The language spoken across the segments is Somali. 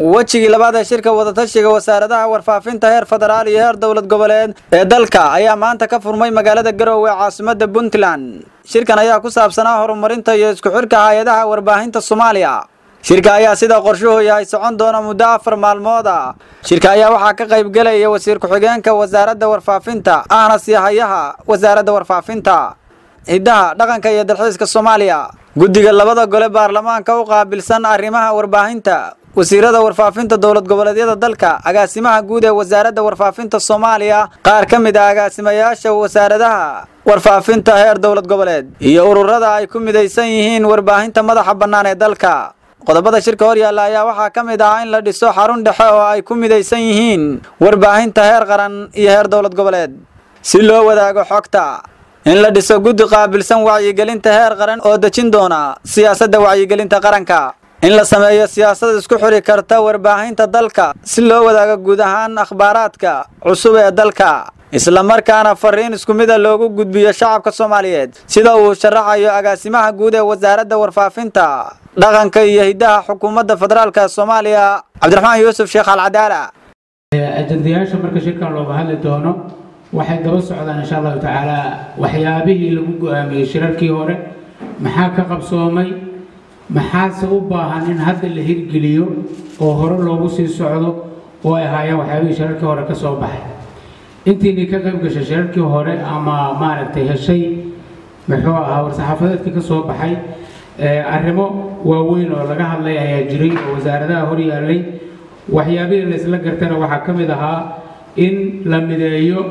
wejigii labaad ee shirka wadatashiga wasaaradaha warfaafinta heer federaal iyo heer dowlad goboleed ee dalka ayaa maanta ka furmay magaalada garowe ee caasimadda puntland shirkan ayaa ku saabsanaa horumarinta iyo isku xidhka hay-adaha warbaahinta soomaaliya shirka ayaa sida qorshuhu yahay socon doona muddo afar maalmood ah shirka ayaa waxaa ka qayb gelaya wasiir ku-xigeenka wasaaradda warfaafinta ahna siihayaha wasaaradda warfaafinta hiddaha dhaqanka iyo dalxiiska soomaaliya guddiga labada gole baarlamaanka u qaabilsan arrimaha warbaahinta wasiirada warfaafinta dowlad goboleedyada dalka agaasimaha guud ee wasaaradda warfaafinta soomaaliya qaar ka mid ah agaasimayaasha wasaaradaha warfaafinta heer dowlad goboleed iyo ururada ay ku midaysan yihiin warbaahinta madaxa bannaan ee dalka qodobada shirka hor yaalla ayaa waxaa ka mid ah in la dhiso xarun dhexe oo ay ku midaysan yihiin warbaahinta heer qaran iyo heer dowlad goboleed si loo wadaago xogta in la dhiso guddi qaabilsan wacyigelinta heer qaran oo dejin doona siyaasadda wacyigelinta qaranka in la sameeyo siyaasad isku xidhi karta warbaahinta dalka si loo wadaago guud ahaan akhbaaraadka cusub ee dalka islamarkaana fariin isku mida loogu gudbiyo shacabka soomaaliyeed sida uu sharaxayo agaasimaha guud ee wasaaradda warfaafinta dhaqanka iyo hiddaha xukuumadda federaalka soomaaliya cabdiraxmaan yuusuf sheekh alcadaala ajandayaasha marka shirkan looga hadli doono waxay daba socdaan insha allahu tacaala waxyaabihii lagu go-aamiyey shirarkii hore maxaa ka qabsoomay maxaase u baahan in hadda la hirgeliyo oo hore loogu sii socdo oo ay ahaayeen waxyaabihii shirarkii hore ka soo baxay intiinii ka qayb gashay shirarkii hore ama maaragtay heshay muxuu ahaa war-saxaafadeedkii ka soo baxay arrimo waaweyn oo laga hadlay ayaa jiray oo wasaaradaha hor yaallay waxyaabihii la isla gartana waxaa ka mid ahaa in la mideeyo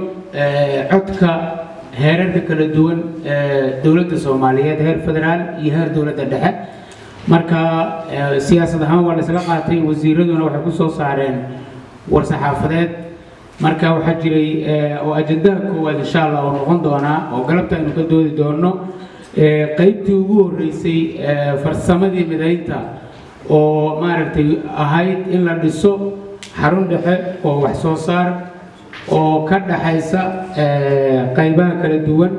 codka heerarka kala duwan ee dowladda soomaaliyeed heer federaal iyo heer dowladda dhexe marka siyaasad ahaan waa la isla qaatay wasiiraduna waxay ku soo saareen war-saxaafadeed marka waxaa jiray oo ajandaha koowaad insha allah oo noqon doonaa oo galabta aynu ka doodi doono qaybtii ugu horreysay farsamadii midaynta oo maaragtay ahayd in la dhiso xarun dhexe oo wax soo saar oo ka dhaxaysa qaybaha kala duwan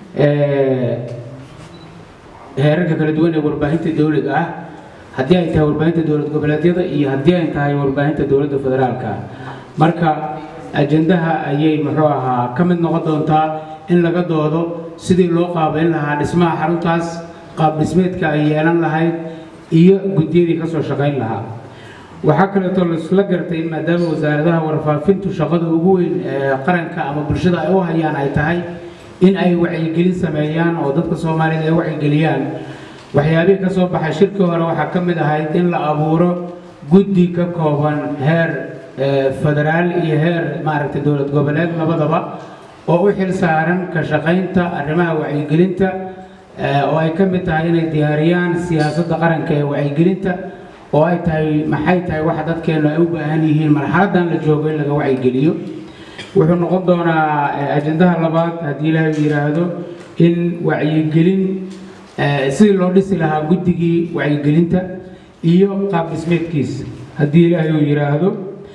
heerarka kala duwan ee warbaahinta dowliga ah haddii ay tahay warbaahinta dowlad goboleedyada iyo haddii ay tahay warbaahinta dowladda federaalka marka ajandaha ayay muxuu ahaa ka mid noqon doontaa in laga doodo sidii loo qaabayn lahaa dhismaha xaruntaas qaab dhismeedka ay yeelan lahayd iyo guddiyadii ka soo shaqayn lahaa waxaa kaleetoo laisla gartay in maadaama wasaaradaha warfaafintu shaqada ugu weyn ee qaranka ama bulshada ay u hayaan ay tahay in ay wacyigelin sameeyaan oo dadka soomaaliyeed ay wacyigeliyaan waxyaabihii ka soo baxay shirkii hore waxaa ka mid ahayd in la abuuro guddi ka kooban heer federaal iyo heer maaragtay dowlad goboleed labadaba oo u xil saaran ka shaqaynta arrimaha wacyigelinta oo ay ka mid tahay inay diyaariyaan siyaasadda qaranka ee wacyigelinta oo ay tahay maxay tahay waxa dadkeenu ay u baahan yihiin marxaladan la joogo in laga wacyigeliyo wuxuu noqon doonaa ajandaha labaad haddii ilaahay yidhaahdo in wacyigelin sidii loo dhisi lahaa guddigii wacyigelinta iyo qaab dhismeedkiisa haddii ilaahay uu yidhaahdo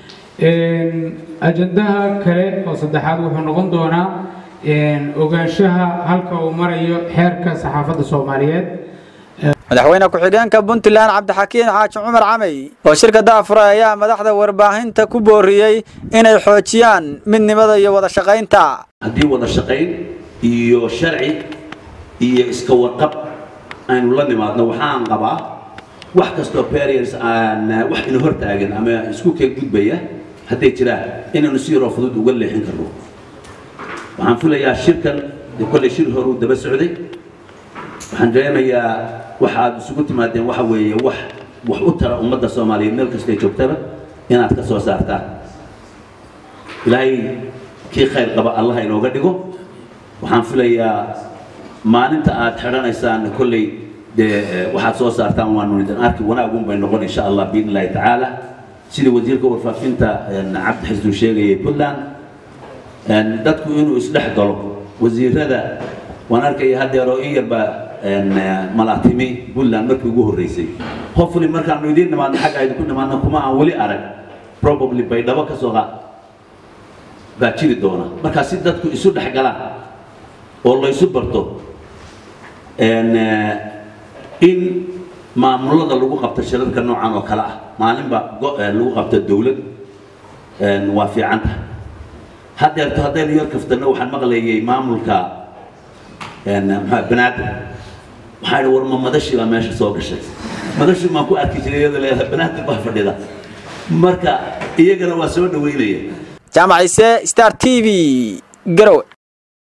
ajandaha kale oo saddexaad wuxuu noqon doonaa ogaanshaha halka uu marayo xeerka saxaafadda soomaaliyeed madaxweyne ku-xigeenka puntland cabdixakiin xaaji cumar camey oo shirka daafuray ayaa madaxda warbaahinta ku booriyey inay xoojiyaan midnimada iyo wada shaqaynta haddii wada shaqayn iyo sharci iyo iska warqab aynu la nimaadno waxaan qabaa wax kastoo barriers aan wax ina hortaagan ama isku keen gudbaya hadday jiraan inaynu si yaroo fudud uga leexin karno waxaan filayaa shirkan kolley shir horuu daba socday waxaan dareemayaa waxa aad isugu timaadeen waxa weeye wax wax u tara ummadda soomaaliyeed meel kastay joogtaba inaad ka soo saartaan ilaahay kii khayr qaba allah inooga dhigo waxaan filayaa maalinta aad xidhanaysaan kolley dee waxaad soo saartaan waanu idin arki wanaagun bay noqon insha allah biidn illahi tacaala sidii wasiirka warfaafinta cabdi xisnu sheegayay puntland dadku inuu isdhex galo wasiirada waan arkaya haddeeroo in yarba malaatimi puntland markii ugu horreysay hopefully markaanu idiin nimaadno xagga idinku nimaadno kuma aan weli arag probably baydhabo ka soo qaad baa jiri doona markaa si dadku isu dhex galaan oo laysu barto in maamulada lagu qabta shirarka noocan oo kale ah maalinba lagu qabta dowlad waa fiican tahay haddeerto haddaynu yar kaftano waxaan maqlayay maamulka maxaa banaadir waxaa idhi war ma madashi baa meesha soo gashay madashi maan ku arki jiray iyadoo leedahay banaadir baa fadhida marka iyagana waa soo dhaweynaya jaamac ciise star t v garowe